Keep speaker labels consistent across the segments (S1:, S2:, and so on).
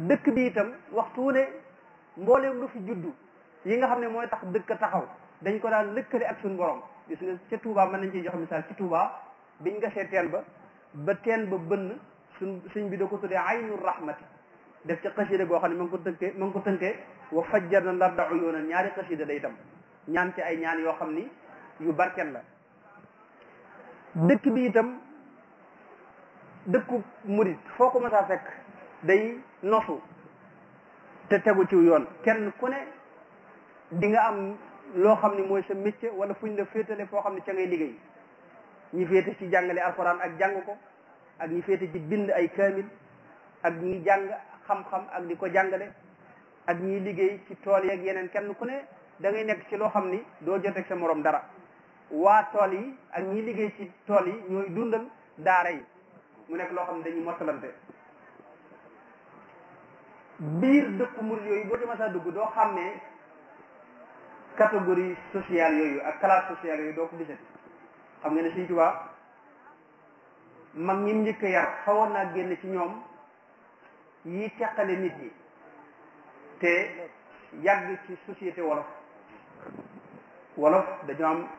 S1: dëkk bi itam waxtu wu ne mbooleem lu fi juddu yi nga xam ne mooy tax dëkk taxaw dañ ko daan lëkkale ak suñu borom gis nga ca Touba mën nañ ciy jox misaal ci Touba biñ gasee teen ba ba teen ba bënn suñ suñ bi da ko tuddee aynu rahmati def ca xasida goo xam ne ma ngi ko tënkee ma ngi ko tënkee wa fajjar na larda uyunan ñaari xasida day itam ñaan ci ay ñaan yoo xam ni yu barkel la dëkk bi itam dëkku murit foo ko mësaa fekk day nosu te tegu ci yoon kenn ku ne di nga am loo xam ni mooy sa métier wala fuñ la féetale foo xam ne ca ngay liggéey ñi féete ci jàngale alxuraan ak jàng ko ak ñi féete ci bind ay kaamil ak ñi jàng xam-xam ak di ko jàngale ak ñi liggéey ci tool yeeg yeneen kenn ku ne da ngay nekk ci loo xam ni doo joteeg sa morom dara waa tool yi ak ñi liggéey ci tool yi ñooy dundal daara yi mu nekk loo xam ne dañuy mottalante biir dëkku murid yooyu boo ci masaa dugg doo xam ne catégorie sociale yooyu ak classe sociale yooyu doo ko gisati xam nga ne Sëñ Tuubaa mag ñi njëkk a yar xawoon naa génn ci ñoom yi teqale nit ñi te yàgg ci société wolof wolof dañoo am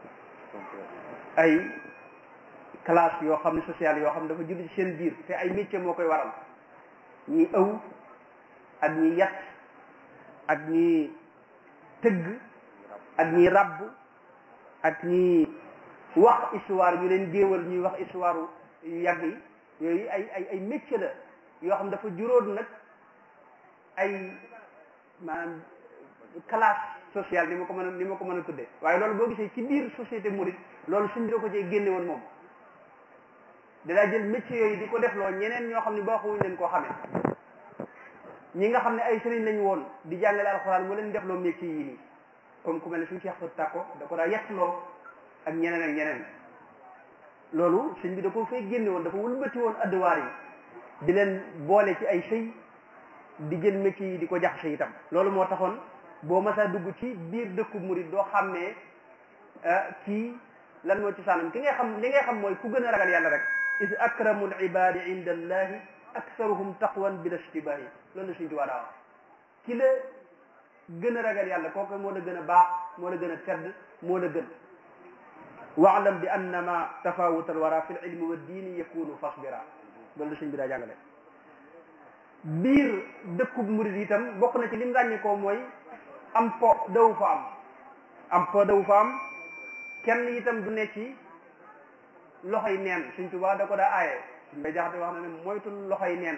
S1: ay classe yoo xam ne sociale yoo xam ne dafa judd ci seen biir te ay métier moo koy waral ñi ëw ak ñi yat ak ñi tëgg ak ñi rabb ak ñi wax histoire ñu leen géewal ñuy wax histoire yu yàgg yi yooyu ay ay ay métier la yoo xam dafa juróon nag ay maanaam classe sociale ni ma ko mën a ni ma ko mën a tuddee waaye loolu boo gisee ci biir société mouride loolu suñ da ko cee génne woon moom danaa jël métier yooyu di ko def loo ñeneen ñoo xam ne baaxuwuñ leen koo xamee ñi nga xam ne ay sëriñ lañu woon di jàngale alxuraan mu leen def loo métier yi nii comme ku mel ne suñu Cheikh Fatou Tako da ko daa yettloo ak ñeneen ak ñeneen loolu sëñ bi da ko fay génne woon dafa wëlbati woon adduwaar yi di leen boole ci ay sëy di jël métier yi di ko jaxase itam loolu moo taxoon boo masaa dugg ci biir dëkku murid doo xam ne kii lan moo ci sànnam ki ngay xam li ngay xam mooy ku gën a ragal yàlla rek is akramul ibadi inda allahi aksaruhum taqwan bila ishtibahi loolu la suñ tuwaa daa wax ki la gën a ragal yàlla kooku moo la gën a baax moo la gën a tedd moo la gën waalam bi annama tafawut alwara fi l ilmi wa diini yakunu fasbira loolu la suñ bi daa jàngale biir dëkkub murid itam bokk na ci lim ràññi ko mooy am po daw fa am am po daw fa am kenn itam du ne ci loxoy neen suñ tubaa da ko daa aaye suñ bay jaxate wax na ne moytul loxoy neen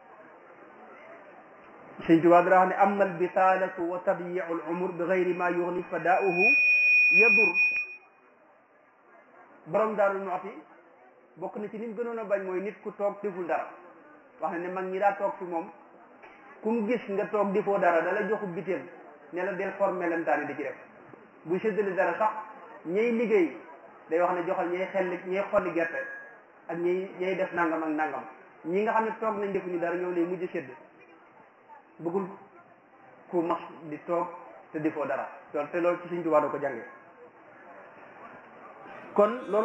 S1: suñ tubaa da wax ne amma al bitalatu wa tadyiu al umur bi gayri ma yugni fadaauhu yadur borom daarul nooti bokk na ci lim gënoon a bañ mooy nit ku toog deful dara wax na ne mag ñi daa toog fi moom ku mu gis nga toog defoo dara da la joxu biteel ne la del formé lemtaani di ci def bu séddale dara sax ñay liggéey day wax ne joxal ñay xelli ñay xolli gerte ak ñay ñay def nangam ak nangam ñi nga xam ne toog nañ defuñu dara ñoom lay mujj sédd bëggul ku mas di toog te defoo dara loolu te loolu ci Sëñ Tuubaa doo ko jàngee kon loolu